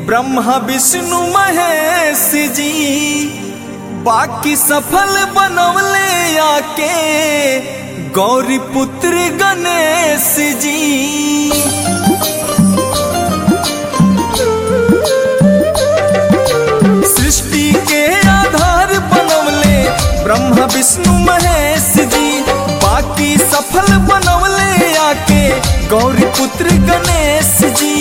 ब्रह्मा विष्णु महेश जी बाकी सफल बनवले आके गौरी पुत्र गणेश जी सृष्टि के आधार बनवले ब्रह्मा विष्णु महेश जी बाकी सफल बनवले आके गौरी पुत्र गणेश जी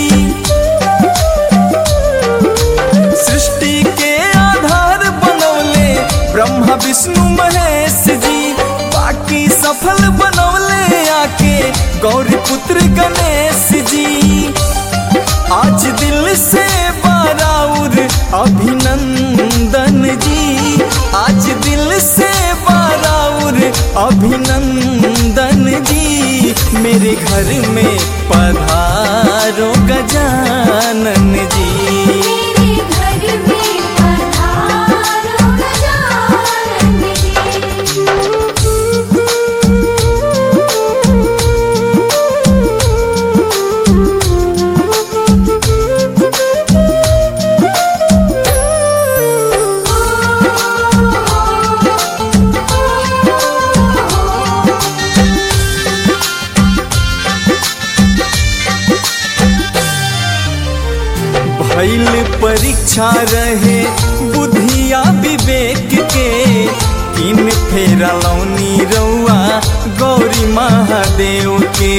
सृष्टि के आधार बनवले ब्रह्मा विष्णु महेश जी बाकी सफल बनवले आके गौरी पुत्र गणेश जी आज दिल से बाराउर अभिनंदन जी आज दिल से बाराउर अभिनंदन जी मेरे घर में पधारो गजानन जी मेरे घर में पधारो गजानन भैल परीक्षा रहे बुद्धिया विवेक के इन फेरा लौनी रउआ गौरी महादेव के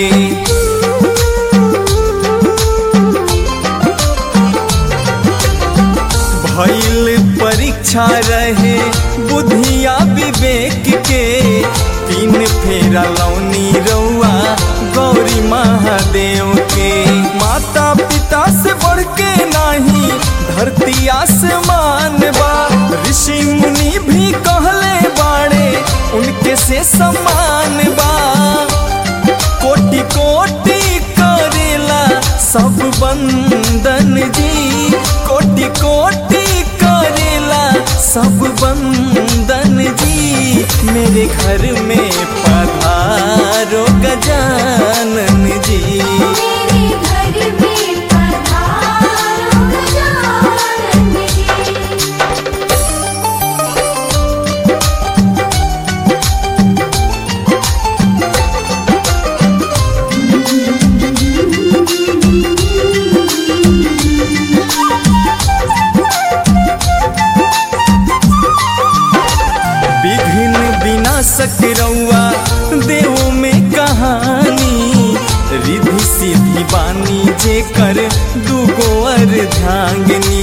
भैल परीक्षा रहे बुद्धिया विवेक के तीन फेरा लौनी रउआ गौरी महादेव के माता पिता से बढ़ के नाही धरती आसमान बा ऋषि मुनि भी कहले बाड़े उनके से समान बा कोटि कोटि करेला सब बंदन जी कोटि कोटि करेला सब बंदन जी मेरे घर में पधारो गजानन जी मेरे घर में पधारो गजानन जी विघ्न विनाशक रउआ देव में कहानी रिधि सिद्धि बानी जे कर दुगो अर्धांगिनी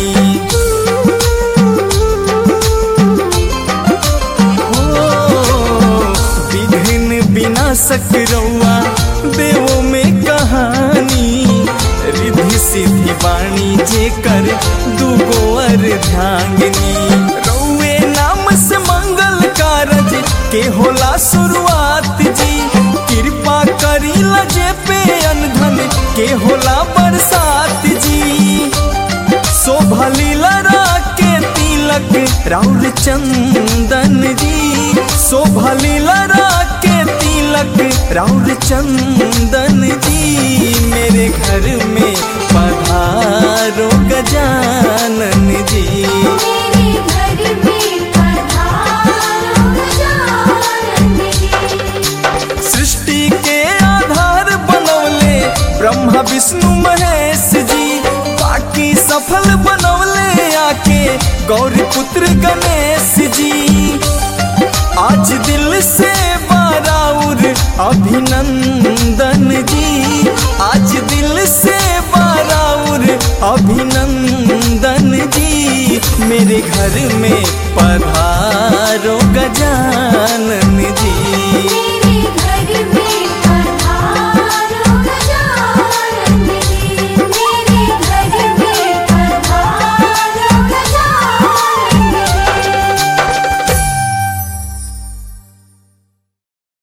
हो, विघ्न विनाशक रउआ देव में कहानी रिधि सिद्धि बानी जे कर दुगो अर्धांगिनी रउए नाम से मंगल कारज के होला शुरुआत जी कृपा करी लजे पे अनधन के होला बरसात जी शोभा लीला के तिलक राउर चंदन जी शोभा लीला के तिलक राउर चंदन जी मेरे घर में पधारो गजानन जी मेरे घर में पधारो गजानन जी सृष्टि के आधार बनवले ब्रह्मा विष्णु महेश जी बाकी सफल बनवले आके गौरी पुत्र गणेश जी आज दिल से बाराउर अभिनंदन जी आज दिल से बाराउर अभिनंदन जी मेरे घर में पधारो गजानन